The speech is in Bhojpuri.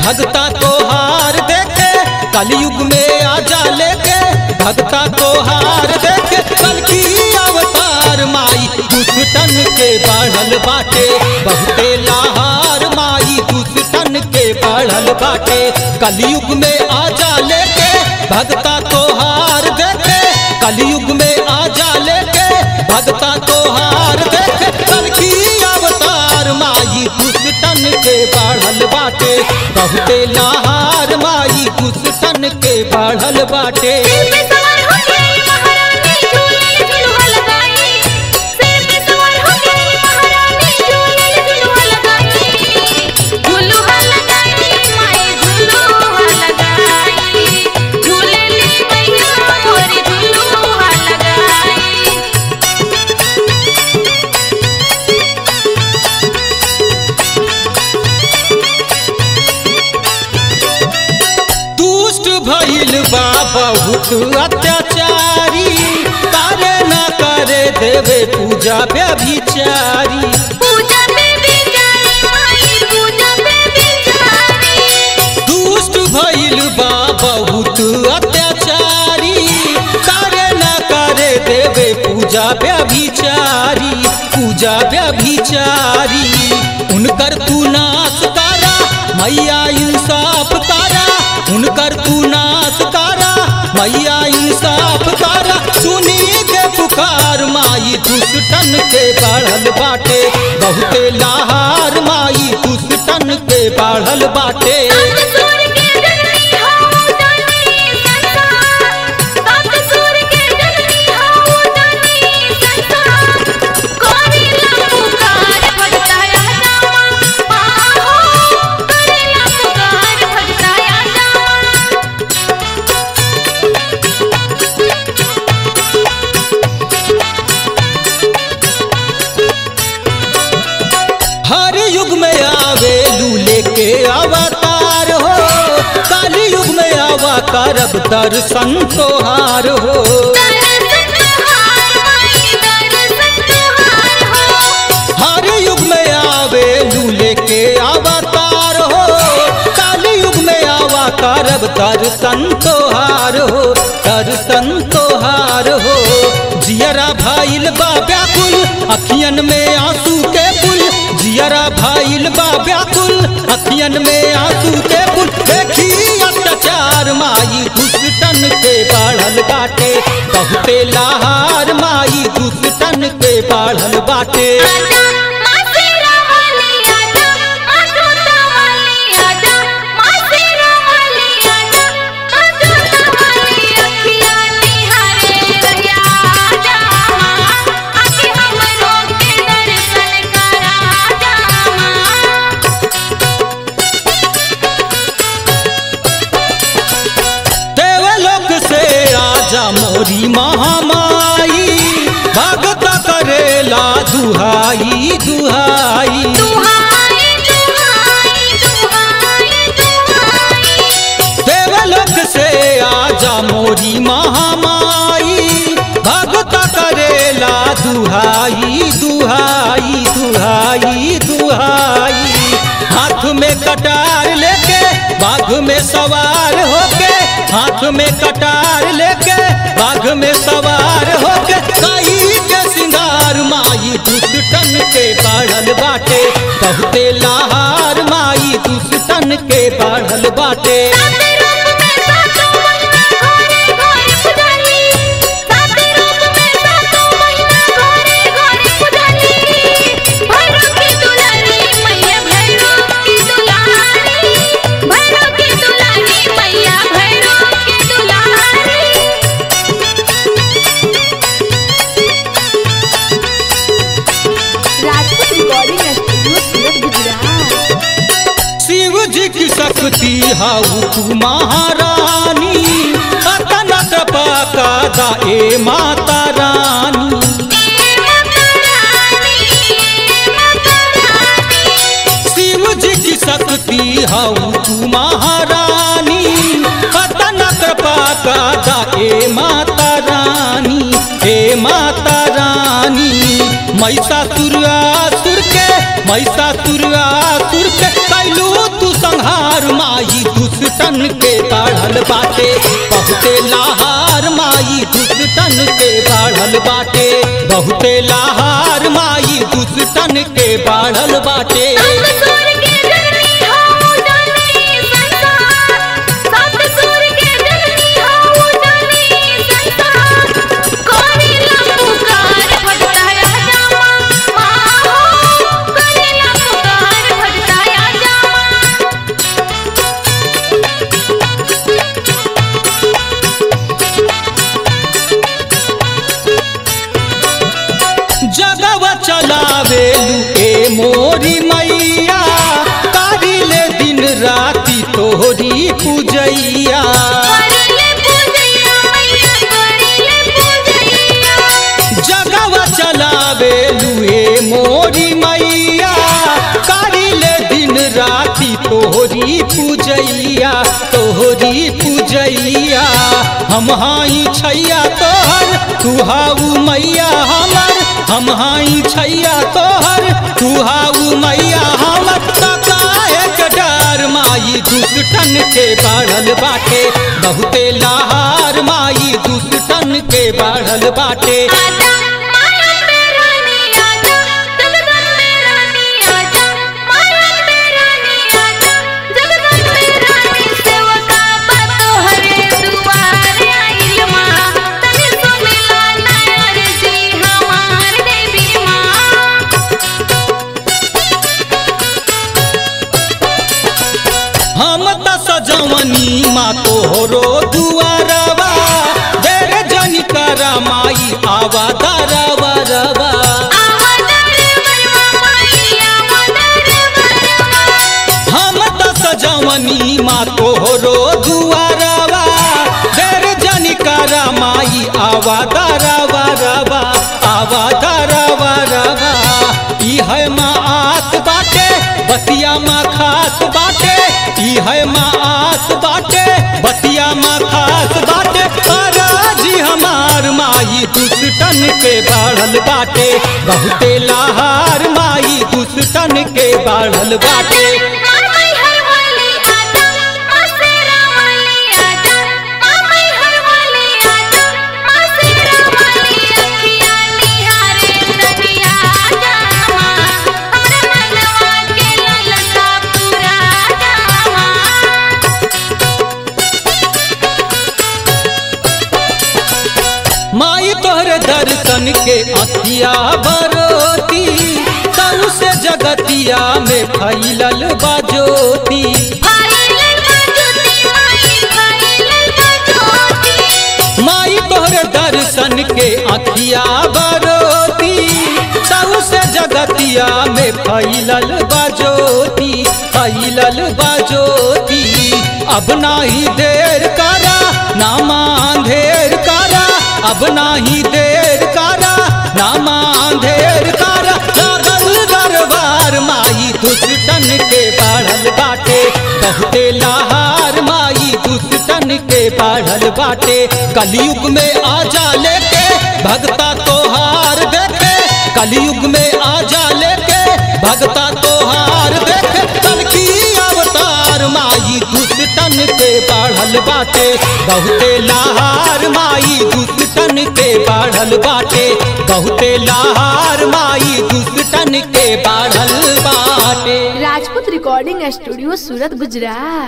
भगता को हार देखे कलयुग में आजा लेके भगता को हार देखे कल की अवतार माई दुष्टन के बढ़ल बाटे बहुते लाहार माई दुष्टन के बढ़ल बाटे कलयुग में आजा लेके भगता को हार देखे कलयुग में आजा लेके भगता को हार देखे कल की अवतार माई दुष्टन के बढ़ल बाटे बहुते लाहार माई दुष्टन के बढ़ल बाटे सिर पे सवार हो गई महारानी झूले झुलवा लगाई सिर पे सवार हो गई महारानी झूले झुलवा लगाई झुलवा लगाई माई झुलवा लगाई झूले ली मैया मोरी झुलवा लगाई दुष्ट भइल बा बहुत अत्याचारी करे न करे देवे पूजा व्यभिचारी पूजा पे बिचारी माई पूजा पे बिचारी दुष्ट भइल बा बहुत अत्याचारी करे न करे देवे पूजा व्यभिचारी पूजा व्यभिचारी उनकर तू नाश करा मैया इंसाफ करा उनकर तू नाश करा मैया इंसाफ करा सुनी के पुकार माई दुष्टन के बढ़ल बाटे बहुते लाहार माई दुष्टन के बढ़ल बाटे सात सूर के जननी हाउ जानी संसार सात सूर के जननी हाउ जानी संसार करेला पुकार भगताया जावा आहो करेला पुकार भगताया जावा हर युग में आवे लूले के अवतार हो काली युग में आवा करब दर्शन तोहार हो दर्शन तुहार माई दर्शन तुहार हो हर युग में आवे लूले के अवतार हो काली युग में आवा करब दर्शन तोहार हो दर्शन तोहार हो जियरा भाईल बा व्याकुल अखियन में आंसू के पुल जियरा भाईल बा व्याकुल अखियन में आंसू के पुल देखी अत्याचार माई दुष्टन के बढ़ल बाटे बहुते लाहार माई दुष्टन के बढ़ल बाटे आजा मासेरा वाली आजा माधुता वाली आजा मासेरा वाली आजा माधुता वाली अखियाँ निहारे रहिया आजा माँ आके हमरो के दर्शन करा जा माँ देवलोक से आजा मोरी महामाई भगत करेला दुहाई दुहाई दुहाई दुहाई दुहाई दुहाई देवलोक से आजा मोरी महामाई भगत करेला दुहाई दुहाई दुहाई दुहाई हाथ में कटार लेके बाघ में सवार होके हाथ में कटार लेके बाघ में सवार होके काई के सिंगार माई दुष्टन के बढ़ल बाटे बहुते लाहार माई दुष्टन के बढ़ल बाटे साते रूप में सातों महीना घोरे घोरे पुजाली साते रूप में सातों महीना घोरे घोरे पुजाली भैरव की दुलारी मैया भैरव की दुलारी भैरव की दुलारी मैया भैरव की दुलारी राजपूत रिकॉर्डिंग स्टूडियो सूरत गुजरात शिव जी की शक्ति हाउ तू महारानी अतन कृपा का दा ए माता रानी माता रानी माता रानी शिव जी की शक्ति हाउ तू महारानी अतन कृपा का दा ए माता रानी हे माता रानी महिषासुर असुर के महिषासुर असुर के कैलू तू संहार लहार माई दुष्टन के बढ़ल बाटे बहुते लहार माई दुष्टन के बढ़ल बाटे बहुते लहार माई दुष्टन के बढ़ल बाटे सात सुर के जननी हो जाने संसार सात सुर के जननी हो जाने संसार करेला पुकार भटकाया जामा माँ हो करेला पुकार भटकाया जामा जगव चलावेलू ए मोरी मैया कारिले दिन राति तोहरी पूजैया करेले पूजैया मैया करेले पूजैया जगव चलावेलू ए मोरी मैया कारिले दिन राति तोहरी पूजैया तोहरी पूजैया हम हाई छैया तोहर तू हाउ मैया हमर हम हाई छैया तोहर तू हाउ मैया हमर तकाए के डर माई दुष्टन के बढ़ल बाटे बहुते लहार माई दुष्टन के बढ़ल बाटे आजा माया में रानी आजा जगदन में रानी आजा माया में रानी आजा जगदन में रानी सेवका पतो हरे दुआर आइल माँ तने सुमिला नायर जी हमार देवी माँ हम त सजवनी मा तोहरो दुआरवा देर जनी करा माई आवा दरवा रवा आवादर मरवा माई आवादर मरवा हम त सजवनी मा तोहरो दुआरवा देर जनी करा माई आवा दरवा रवा आवा दरवा रवा ई है माँ आस बाटे बतिया माँ खास बाटे ई है माँ आस बाटे बतिया माँ खास बाटे जी हमार माई दुष्टन के बढ़ल बाटे बहुते लहार माई दुष्टन के बढ़ल बाटे माँ मैं हर वाली आजा माँ सेरा वाली आजा माँ मैं हर वाली आजा माँ सेरा वाली अखिया निहारे नदिया आजा माँ हमरा मनवा के ललसा पूरा आजा माँ माई तोहरे दर्शन के अखिया बरोती तऊ से जगतिया में फैलल बाजोती फाइल बाजुती माई फाइल बाजुती माई तोहरे दर्शन के अखिया बरोती तऊ से जगतिया में फैलल बाजोती फैलल बाजोती अब नाही देर करा ना मांधेर करा अब नाही देर करा ना मांधेर करा लागल दरबार माई दुष्टन के बढ़ल बाटे बहुते लहार माई दुष्टन के बढ़ल बाटे कलयुग में आजा लेके भगता तोहार देखे कलयुग में आजा लेके भगता तोहार देखे कल की अवतार माई दुष्टन के बढ़ल बाटे बहुते लहार माई दुष्टन के बढ़ल बाटे बहुते लहार माई दुष्टन के बढ़ल बाटे राजपूत रिकॉर्डिंग स्टूडियो सूरत गुजरात